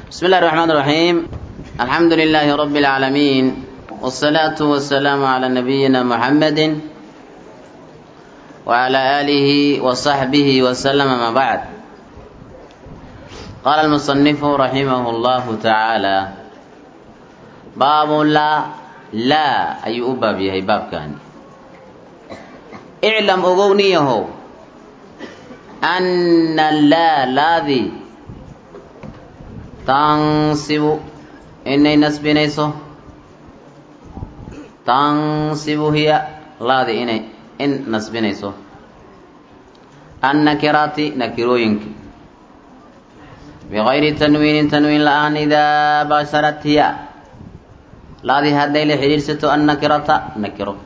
بسم الله الرحمن الرحيم الحمد لله رب العالمين والصلاة والسلام على نبينا محمد وعلى آله وصحبه وسلم ما بعد قال المصنف رحمه الله تعالى باب لا لا أي أباب يهي باب كان اعلم أغونيه أن لا لاذي تنصب إني نسبنيسو تنصب هي لاذي إني إن نسبنيسو النكرات نكروينك بغير تنوين تنوين الآن إذا بشرت هي laadii hadday la xidhiidhsato annakirata nakiro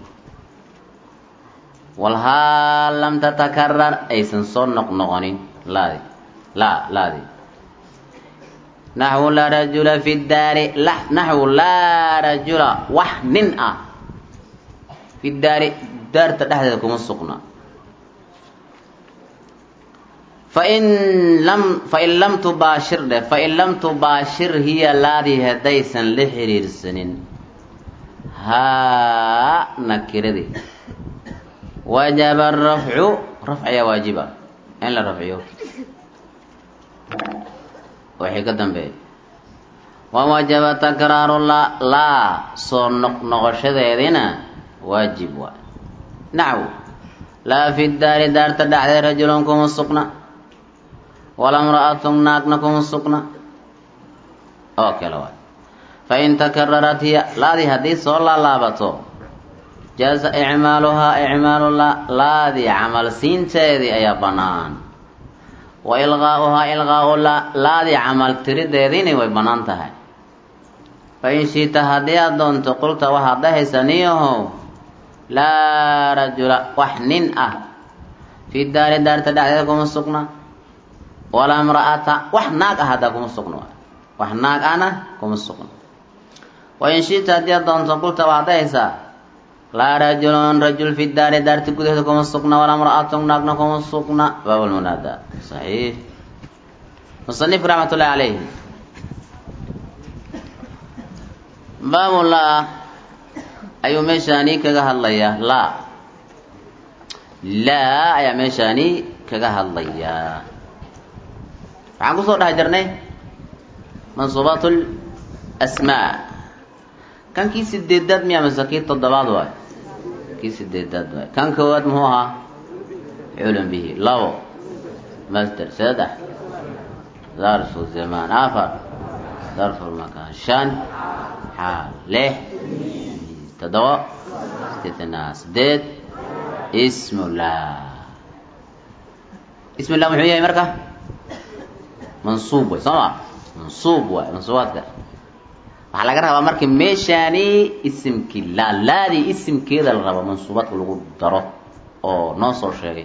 walhaa lam tatakarar aysan soo noqnoqonin laadi laa laadi naxwu laa rajula fi daari naxwu laa rajula wax nin ah fi daari daarta dhexdeeda kuma sugna fain lam fain lam tubaashir dheh fain lam tubaashir hiya laadii haddaysan la xidhiidhsanin haa nakiradii wajaba arafcu rafc ayaa waajiba in la rafciyo wixii ka dambeeya wawajaba takraaru la laa soo noqnoqoshadeedina waajib waay naxw laa fi daari daarta dhexdeed rajulun kuma sugna wala mra'atun naagna kuma sugna oo kale waay fain takararat hiya laadii haddii soo laalaabato jaaza icmaaluhaa icmaalu laadii camal siinteedii ayaa bannaan wa ilqaa'uhaa ilqaa'u laadii camal tirideediina way bannaan tahay fain shiita haddii aad doonto qulta waxaad dhahaysa niyahow laa rajula wax nin ah fi daari daarta dhexdeeda kuma sugna walaa mra'ata wax naag ah haddaa kuma sugna wax naag ahna kuma sugna wain shita haddii aad doonto qulta waxaad dhahaysaa laa rajulun rajul fi daari daarti gudaheeda kuma sugna walaa mra'atun naagna kuma sugna baab lmunaada saxiix musanif raxmat ullahi calayhi baabu laa ayuu meeshaani kaga hadlayaa laa laa ayaa meeshaani kaga hadlayaa waxaan kusoo dhex jirnay mansuubaat asmaa kan kii sideedaad miya mase kii toddobaad waay kii sideedaad waay kan koowaad muxuu ahaa culum bihi labo master saddex darfu zamaan afar darfu makaan shan xaal lix toddoba istithnaa sideed ismullah ismullah muxuu yahay marka mansuub way soo ma mansuub waay mansuubaadka waxaa laga rabaa marka meeshaani isimkii laa laadii isimkeeda la rabo mansuubaadka lagu daro oo noo soo sheegay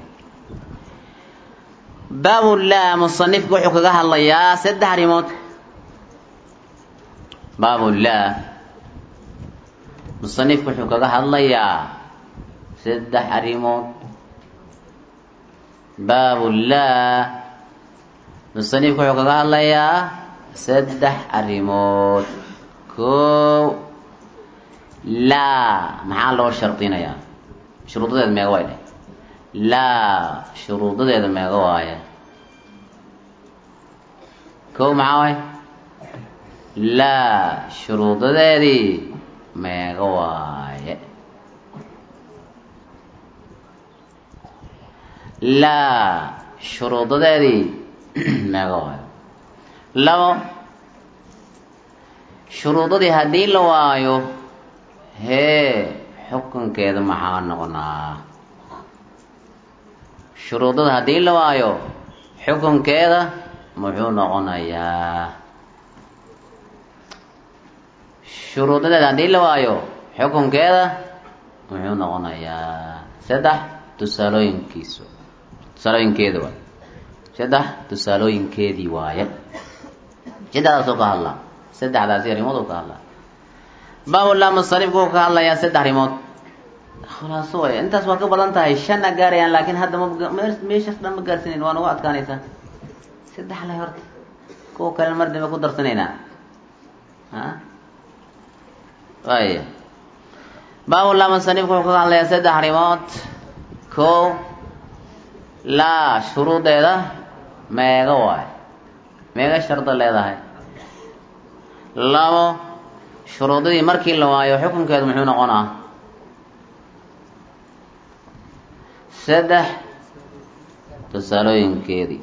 baabu laa musanifka wuxuu kaga hadlayaa saddex arrimood baabu laa musanifka wuxuu kaga hadlayaa saddex arrimood baabu laa musanifka wuxuu kaga hadlayaa saddex arrimood kow laa maxaa loo shardinayaa shuruudadeeda meega waay dheh laa shuruudadeeda meega waaye kow maxaa waay laa shuruudadeedii meega waaye laa shuruudadeedii meega waayo labo shuruudadii haddii la waayo hee xukunkeeda maxaa noqonaa shuruudada haddii la waayo xukunkeeda muxuu noqonayaa shuruudadeeda haddii la waayo xukunkeeda muxuu noqonayaa saddex tusaalooyinkiisu tusaalooyinkeeda waay saddex tusaalooyinkeedii waaye saddexdaasoo ka hadlaa saddexdaasi arrimood oo ka hadlaa baabullah musanifku uu ka hadlayaa saddex arrimood khulaaso way intaas waa ka badan tahay shanna gaarayaan laakiin hadda ma meeshaas dhan ma gaarsinan waa nagu adkaanaysaa saddex leh horta kuwa kalena mar dambe ku darsanaynaa a waaya baabulaa musanifku wuxuu kaga hadlayaa saddex arrimood ko laa shuruudeeda meega waayo meega shardo leedahay labo shuruudadii markii la waayo xukunkeedu muxuu noqonaa saddex tusaalooyinkeedii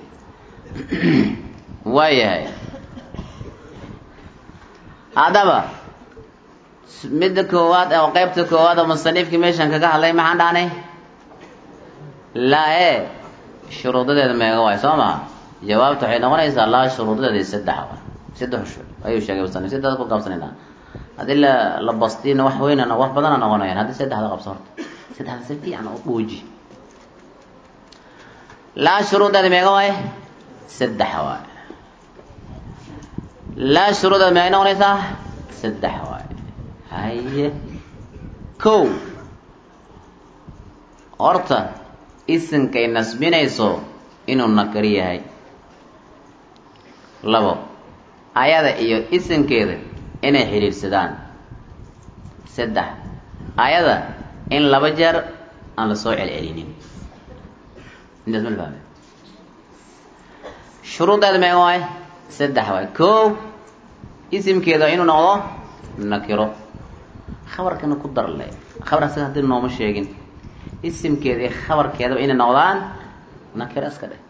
waayahay haddaba midda koowaad oo qeybta koowaad oo musanifkii meeshan kaga hadlay maxaan dhahnay laa e shuruudadeeda meega waayo soo maa jawaabta waxay noqonaysaa laa shuruudadeeda saddex waay saddex shur ayuu sheegay musanif saddexda ku qabsanayna haddii la la bastiina wax weynana wax badana noqonayaan haddii saddexda qabso horta saddexda si fiican u dhuuji laa shuruudeeda meega waaye saddex waay laa shuruudeeda meegay noqonaysaa saddex waay haye kow horta isinkay nasbinayso inuu nakari yahay labo ayada iyo isinkeeda inay xidhiidhsadaan saddex ayada in laba jeer aan la soo celcelinin intaas mal fahme shuruudeeda meega waay saddex waay kow isimkeeda inuu noqdo nakiro khabarkana ku darle khabar asaga haddii nooma sheegin isimkeeda iyo khabarkeedaba inay noqdaan nakiro iska dheh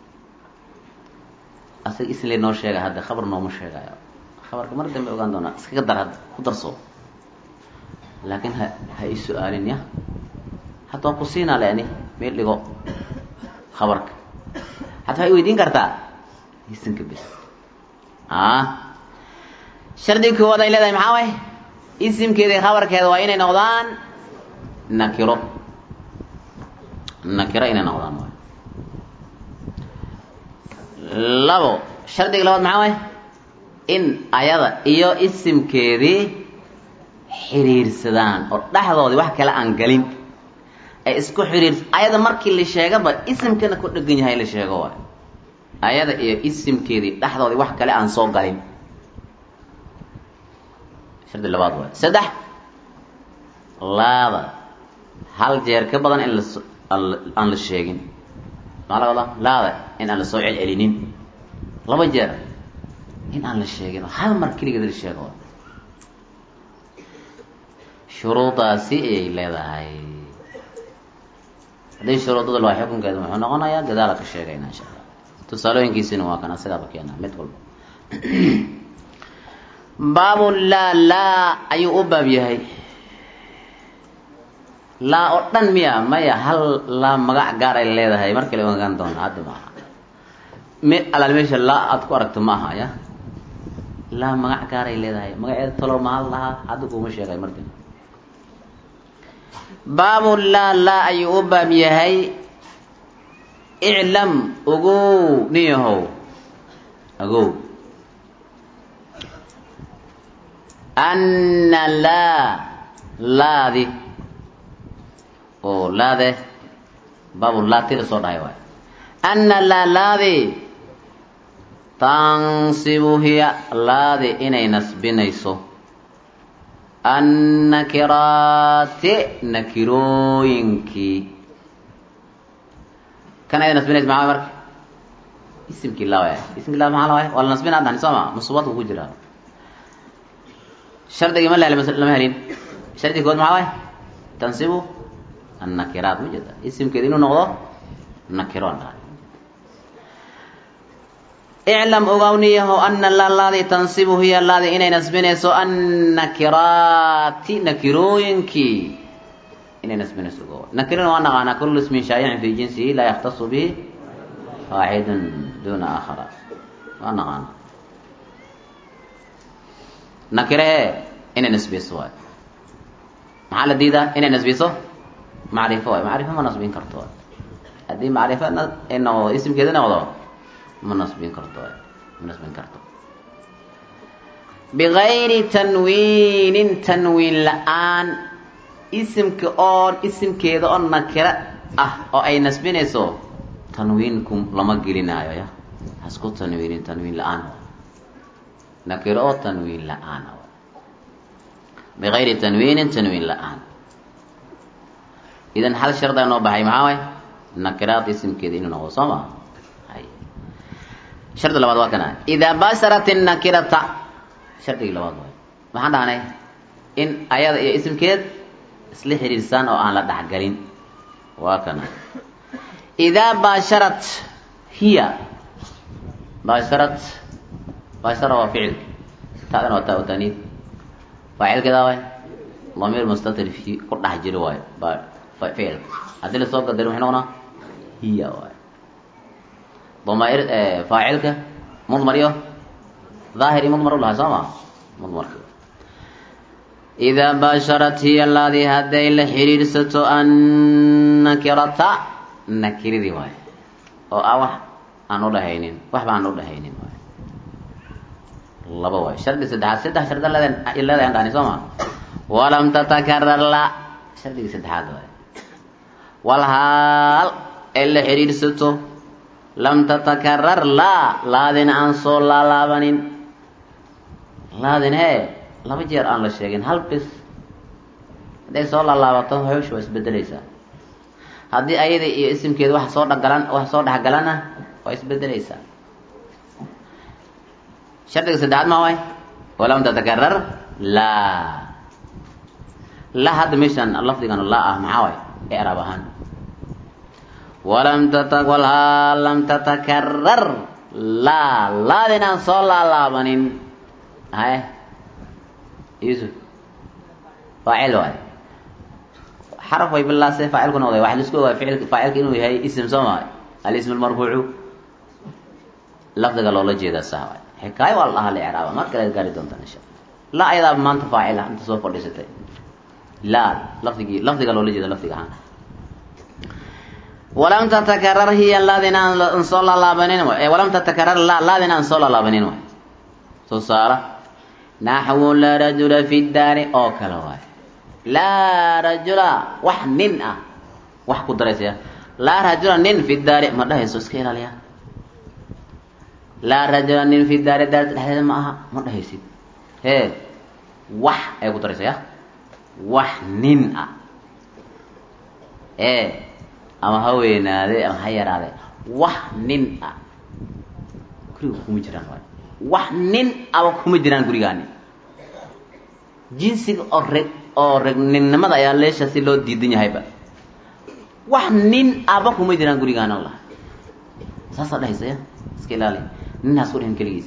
asaga isle noo sheega hadda khabar nooma sheegayo khabarka mar dambe ogaan doonaa iskaga dar hadda ku darso laakiin ha ha i su-aalin ya hadda waan ku siinaa leani meel dhigo khabarka hadda waxay weydiin kartaa isinka bis a shardiga koowaad ay leedahay maxaa way isimkeeda iyo khabarkeeda waa inay noqdaan nakiro nakiro inay noqdaan waay labo shardiga labaad maxaa way in ayada iyo isimkeedii xiriirsadaan oo dhexdoodii wax kale aan galin ay isku xiriir ayada markii la sheegaba isimkana ku dhegan yahay la sheego waay ayada iyo isimkeedii dhexdoodii wax kale aan soo galin shardi labaad waay saddex laada hal jeer ka badan in las aan la sheegin maxaa laga wadaa laada in aan la soo celcelinin laba jeer in aan la sheegin oo hal mar keligeed la sheego shuruudaasi ayay leedahay haddii shuruudada waa xukunkeeda muxuu noqonayaa gadaala ka sheegayna insha allah tusaalooyinkiisina waa kan asagaaba keena mid walba baabu laa laa ayuu u baab yahay laa oo dhan miya maya hal laa magac gaar ay leedahay mar kale ogaan doona hadda maaha me alaal meesha laa aada ku aragto ma aha ya laa magac gaar ay leedahay magaceeda talo mahal lahaa hadda kuuma sheegay mar dambe baabu laa laa ayuu u baab yahay iclam ogow niyahow ogow anna laa laadi oo laade baabu laa tila soo dhahay waay anna laa laadi tansibu hiya laadi inay nasbinayso annakiraati nakirooyinkii kan ay nasbinayso maxaa marka isimkii laa waay isimkii laa maxaa la waay waa la nasbina adhan soo ma musubaadku ku jiraa shardigii ma lehel lama helin shardiga kood maxaa waay tansibu annakiraat ma jeeda isimkeeda inuu noqdo nakiro an dhahay iclam ogawniyaho ana la laadi tansibu hiya laadi inay nasbinayso annakiraati nakirooyinkii inay nasbinayso ogow nakirina waa naqaanaa kullu ismin shaayicin fi jinsihi laa yaktasu bihi waaxidun duna aakhara waa naqaana nakire e inay nasbiso waay maxaa la diidaa inay nasbiso macrifo waay macrifo ma nasbin karto waay haddii macrifo noqdo isimkeeda noqdo ma nasbin karto waay ma nasbin karto bigayri tanwiinin tanwiin la-aan isimka oon isimkeeda oo nakiro ah oo ay nasbinayso tanwiinku lama gelinaayo ya hasku tanwiinin tanwiin la-aan nakiro oo tanwiin la-aan bigayri tanwiinin tanwiin la-aan idan hal shardaa noo baxay maxaa way nakiraad isimkeeda inuu noqdo soo maa hay shardi labaad waa kana idaa basharat innakirata shardigii labaad waay maxaan dhahnay in ayada iyo isimkeed isla xiriirsaan oo aan la dhexgalin waa kana idaa baasharat hiya baasharat baashara waa ficil taadana waa taa u taniid faacilkeeda waay damiir mustatir fi ku dhex jiro waayo ba ficilka haddii lasoo qadaro maxay noqonaa hiya waay damair faacilka mudmar iyo daahir iyo mudmar u lahay soo ma mudmarka idaa baasharat hiya laadii hadday la xiriirsato annakirata nakiradii waay oo ah wax aan udhahaynin waxba aan udhahaynin waay laba waay shardi saddexaad saddex sharda leedahay an dhahni soo ma walam tatakarar la shardigii saddexaad waay walhaal ay la xiriirsato lam tatakarar laa laadin aan soo laalaabanin laadin hee laba jeer aan la sheegin hal bis hadday soo laalaabato hawsha waa isbedeleysaa haddii ayada iyo isimkeeda wax soo dhagalan wax soo dhexgalana waa isbedeleysaa shardiga saddexaad maa waay walam tatakarar laa la hadda meeshaan lafdigan laa ah maxaa waay icraab ahaan walam tata walhaa lam tatakarar laa laadin aan soo laalaabanin haye yusuf faacil waay xaraf way bilaase faacilku noqday waxa laisku ogaa ficil faacilka inuu yahay ism soo maa alism almarfuucu lafdiga loola jeedaa saa waay xikaayo waa la dhahaa la icraaba mar kale gaari doontaan insha alla la ayadaa maanta faacil ah inta soo fadhiisatay laa lafdigii lafdiga loola jeeda lafdiga ahaan walam tatakarar hiya laadin aan soo laalaabanin waay walam tatakarar la laadin aan soo laalaabanin waay soo saara naxwu laa rajula fi daari oo kale waay laa rajula wax nin ah wax ku daraysaya laa rajula nin fi daari ma dhahayso iska ilaaliya laa rajula nin fi daari daarta dhexdeeda ma aha ma dhahaysid hee wax ay ku daraysaya wax nin ah ee ama ha weynaade ama ha yaraade wax nin ah guriga kuma jiraan waay wax nin aba kuma jiraan gurigaani jinsiga oo reg oo regninnimada ayaa leesha si loo diidan yahayba wax nin aba kuma jiraan gurigaani allah saasaa dhahaysaya iska ilaali ninhaas ku dhihin keligiis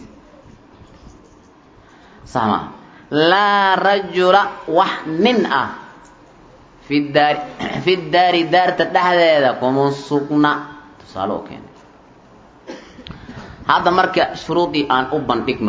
sax maa laa rajula wax nin ah fi daari fi daari daarta dhexdeeda kuma sugna tusaale oo keenay hadda marka shuruudii aan u bandhigno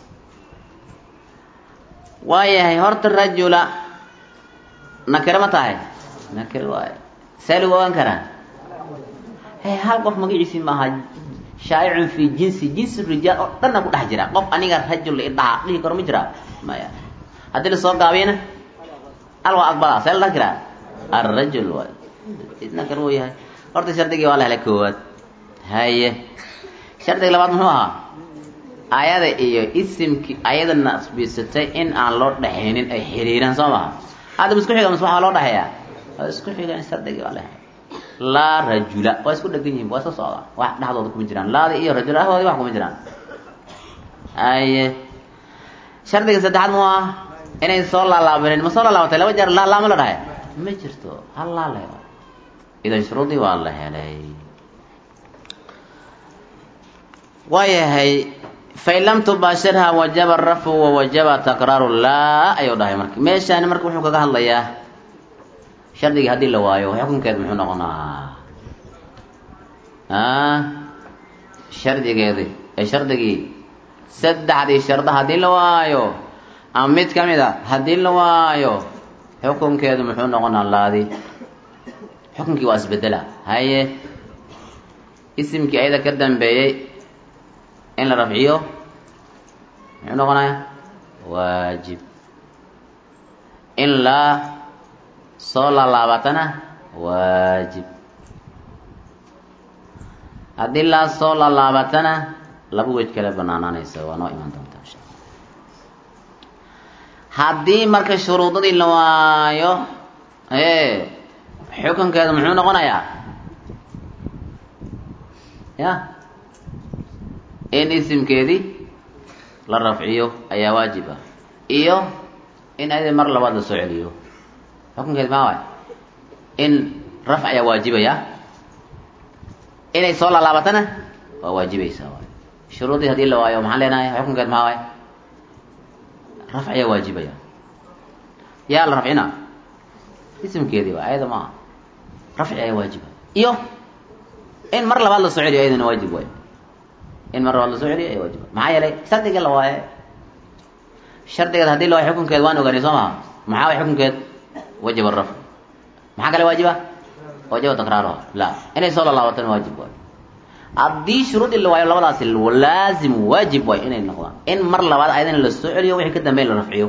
waayahay horta rajula nakiro ma tahay nakiro waayo see lagu ogaan karaa he hal qof magaciisii maaha shaa'icun fi jinsi jinsi rijaal oo dhanna ku dhex jira qof aniga rajul idhaha dhihi karo ma jiraa maya haddii lasoo gaabiyana al waa aqbalaa see la dhahi karaa arrajul waay nakir wuu yahay horta shardigii waa la helay koowaad haye shardiga labaad muxuu ahaa ayada iyo isimkii ayada nasbisatay in aan loo dhexaynin ay xiriiraan soo maha hadda isku xiga mise waxaa loo dhexeeyaa waa isku xigaan shardigii waa la helay laa rajula waa isku dhegan yihin waa iska socdaa wax dhexdooda kuma jiraan laadi iyo rajul ahdoodii wax kuma jiraan haye shardiga saddexaad mu ah inay soo laalaabanin ma soo laalaabatay laba jeer laa laama la dhahay ma jirto hal laa la helo idan shuruudii waa la helay waayahay fain lam tubaashirha wajaba rafcu wawajaba takraaru laa ayuu dhahay marka meeshaani marka wuxuu kaga hadlayaa shardigii haddii la waayo xukunkeed muxuu noqonaa shardigeedi ee shardigii saddexdii sharda haddii la waayo ama mid ka mid a haddii la waayo xukunkeedu muxuu noqonaa laadi xukunkii waa isbedela haye isimkii ayada ka dambeeyey in la rafciyo muxuu noqonaya waajib in la soo laalaabatana waajib haddii laa soo laalaabatana laba wej kale banaanaanaysa waa noo imaan doontaa insha alla haddii marka shuruudadii la waayo ee xukunkeedu muxuu noqonayaa ya in isimkeedii la rafciyo ayaa waajib ah iyo in ayada mar labaad la soo celiyo xukunkeedi maa waay in rafc ayaa waajibaya inay soo laalaabatana waa waajibaysaa waay shuruudii hadii la waayo maxaan leenahay xukunkeed maxaa waay rafc ayaa waajibaya yaa la rafcina isimkeedii waa ayada maaha rafci ayaa waajiba iyo in mar labaad la soo celiyo ayadana waajib waay in mar labaad la soo celiyo ayaa waajiba maxaa yeelay shardiga la waaye shardigeed hadii la waayo xukunkeed waan ogaanay soo maha maxaa way xukunkeed wajib arafc maxaa kale waajiba wajaba takraaruha la inay soo lalaabatan waajib waay haddii shuruudii la waayo labadaasi laazim waajib waay inay noqdaan in mar labaad ayadana la soo celiyo wixii ka dambeyn la rafciyo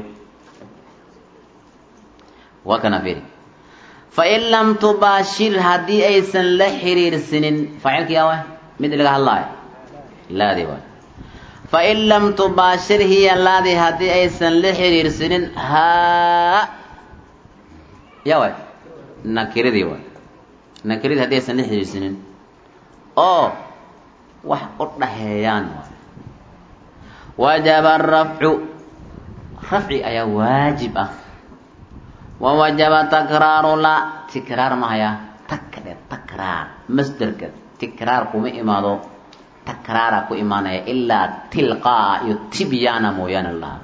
waa kana fiiri fain lam tubaashir haddii aysan la xiriirsinin faacilkii awa mid laga hadlaayo laadi waay fain lam tubaashir hiya laadi haddii aysan la xiriirsinin haa ya waay nakiradii waay nakiradii haddii aysan la xiriirsinin oo wax u dhaxeeyaan waay wajaba arafcu rafci ayaa waajib ah wawajaba takraaru la tikraar mahaya takde takraar masderka tikraar kuma imaado takraara ku imaanaya ilaa tilqaa iyo tibyaana mooyaane laha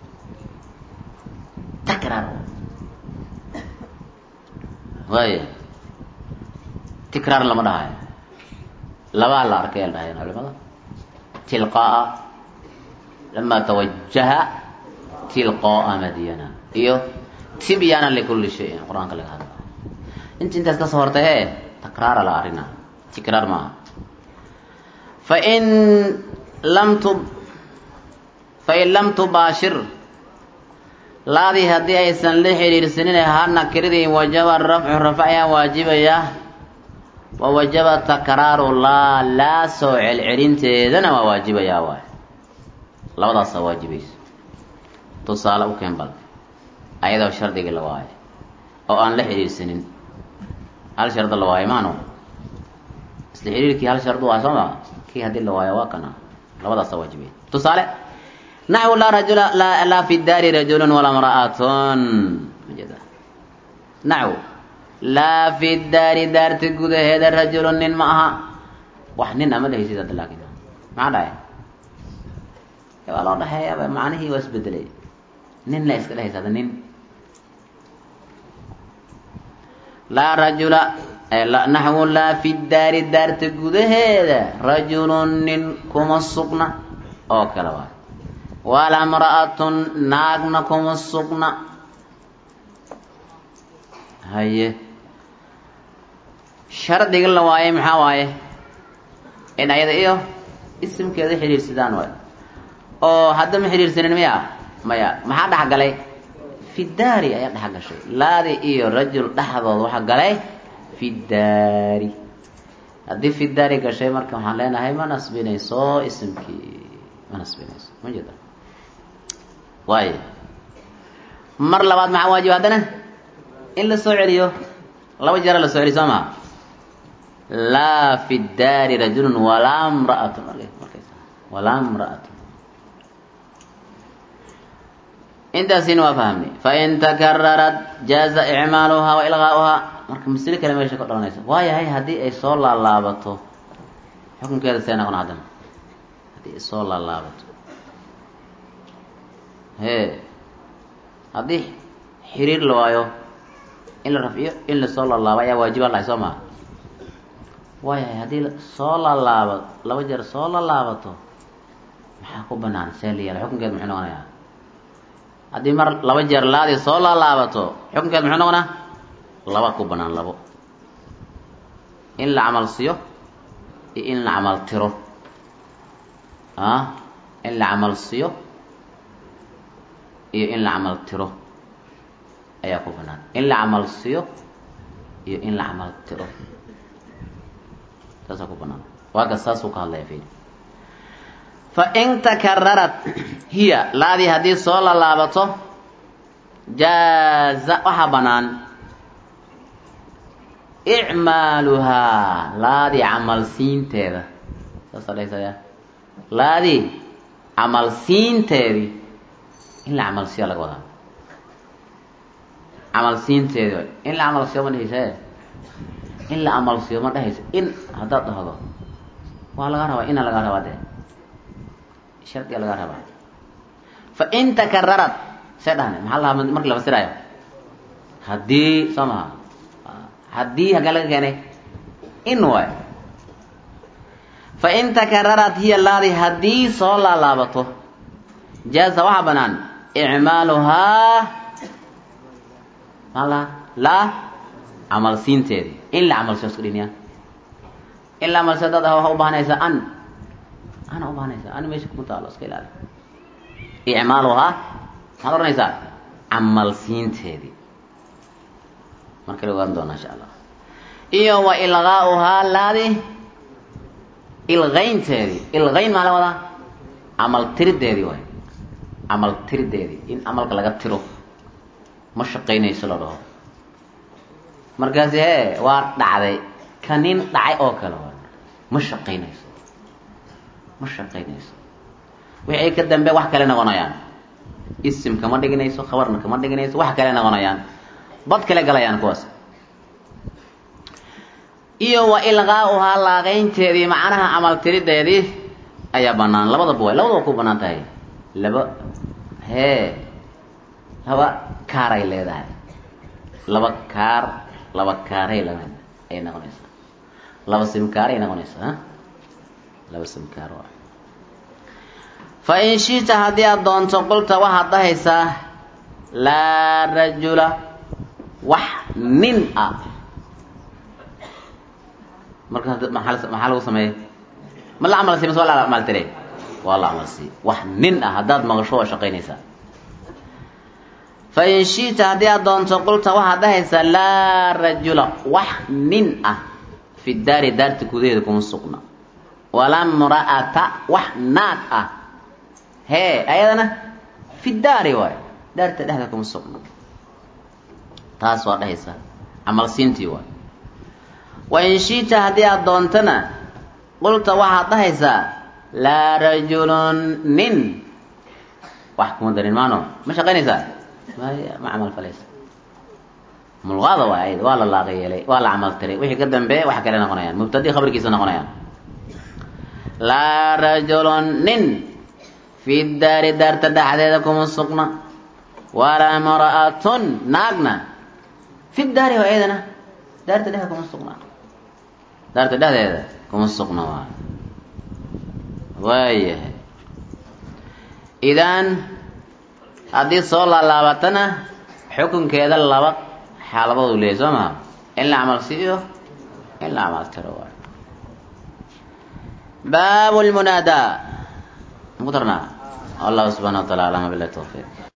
takraar waaya tikraar lama dhahayo labaa la arkay la dhahayan culimada tilqaa lama tawajaha tilqaa madyana iyo tibyana likulli shayin qur-aanka laga hadla inta intaas kasoo hortay he takraara la arina tikraar maaha fain lam tu fain lam tubaashir laadii haddii aysan la xiriirsanin ha nakiradii wajaba rafcu rafc ayaa waajibaya wa wajaba takraaru laa laa soo celcelinteedana waa waajibayaa waay labadaasaa waajibaysa tusaale u keen bal ayadoo shardigii la waayo oo aan la xiriirsanin hal sharda la waayo maano isla xiriirkii hal shardu waa soo maa kii haddii la waayo waa kana labadaasa waajibay tusaale naxwu laa rajula laa fi daari rajulun walaa mra'atun majeeda naxwu laa fi daari daarta gudaheeda rajulun nin ma aha wax nin ama dhehaysid hadda laakin maxaa dhahay waa loo dhaxeeyaaba macnihii waa isbedelay nin la iska dhehaysa hadda nin laa rajula naxwu laa fi daari daarta gudaheeda rajulun nin kuma sugna oo kale waay walaa mra'atun naagna kuma sugna haye shardiga la waaye maxaa waaye in ayada iyo isimkeeda xidhiirsadaan waay oo hadda ma xidhiirsanin miya maya maxaa dhex galay fi daari ayaa dhex gashay laadi iyo rajul dhexdood waxaa galay fi daari haddii fi daari gashay marka waxaan leenahay ma nasbinayso isimkii ma nasbinayso ma jeeda waayo mar labaad maxaa waajib haddana in la soo celiyo laba jeera la soo celiyo soo maa laa fi daari rajulun walaa mra'atun walaa mra'atun intaasina waa fahamnay fain takararat jaaza icmaaluhaa wa ilqaauhaa marka masle kale meesha ka dhalanaysa waayahay haddii ay soo laalaabato xukunkeeda see noqon haddana haddii ay soo laalaabato hee haddii xiriir la waayo in la rafciyo in lasoo laalaabo ayaa waajiba lahay soo maa waayahay haddii soo laalaaba laba jeer soo laalaabato maxaa ku banaan see la yeela xukunkeeda muxuu noqonayaa haddii mar laba jeer laadii soo laalaabato xukunkeed muxuu noqonaa laba ku banaan labo in la camal siyo iyo in la camal tiro ah in la camal siyo iyo in la camal tiro ayaa ku banaan in la camal siyo iyo in la camal tiro saasaa ku banaan waaga saasuu ka hadlaya fili fain takararat hiya laadii haddii soo laalaabato jaaza waxaa banaan icmaaluhaa laadii camal siinteeda saasaa dhahaysayaa laadii camal siinteedii in la camal siiya laga wadaa camal siinteedi way in la camal siiyo ma dhehaysa in la camal siiyo ma dhehaysa in haddaad dhahdo waa laga rabaa ina laga rabaa dee shardiga laga rabaa fa in takararad see dhahne maxaa lahaa marki la fasiraayo haddii soo maha haddii hagee laga keenay in waay fa in takararad hiya laadi haddii soo laalaabato jaaza waxaa banaan icmaaluhaa maa laha laa camal siinteedii in la camal siyo isku dhiniya in la camal siyo dad ah waxaa ubaahanaysaa an ana ubaahanaysaa an meesha kuma taalo iska ilaali icmaaluhaa maxaad odhanaysaa camal siinteedii markale ogaan doonaa insha allah iyo wa ilqaauhaa laadi ilqaynteedii ilqayn maa la wadaa camal tirideedii waay camal tirideedii in camalka laga tiro ma shaqaynayso la dhaho markaasi hee waa dhacday ka nin dhacay oo kale waay ma shaqaynayso ma shaqaynayso wixii ka dambe wax kale noqonayaan isim kama dhiginayso khabarna kama dhiginayso wax kale noqonayaan bad kale galayaan kuwaas iyo wa ilqaauhaa laaqaynteedii macnaha camal tirideedii ayaa banaan labadaba way labadaba ku banaan tahay laba hee laba kaaray leedahay laba kaar laba kaaray la ay noqonaysaa laba simkaaray noqonaysaa ha laba simkaar waa fa in shita haddii aad doonto qulta waxaad dhahaysaa laa rajula wax nin ah marka maxaa maxaa lagu sameeyey ma la camal si mase waa la camal tire waa la camal si wax nin ah haddaad maqasho waa shaqaynaysaa fa in shita haddii aad doonto qulta waxaad dhahaysaa laa rajula wax nin ah fi daari daarta gudaheeda kuma sugna walaa mra'ata wax naag ah hee ayadana fi daari waay daarta dhexda kuma sugna taas waa dhahaysaa camal siintii waay wa in shita haddii aad doontana qulta waxaad dhahaysaa laa rajulun nin wax kuma darin maano ma shaqaynaysaa maya ma camal falaysa mulqaada waay ayada waa la laaqi yeelay waa la camal tiray wixii ka dambeeya wax kale noqonayaan mubtadi khabarkiisa noqonayaan laa rajulun nin fi daari daarta dhexdeeda kuma sugna walaa mra'atun naagna fi daari waa ayadana daarta dhexdeeda kuma sugna daarta dhexdeeda kuma sugna waa waayahay idan haddii soo laalaabatana xukunkeeda laba xaaladood u leeyahy soo maha in la camal siiyo in la camal tiro waay baabu lmunaadaa muku darnaa allahu subxana wa taala alama bilahi tawfiiq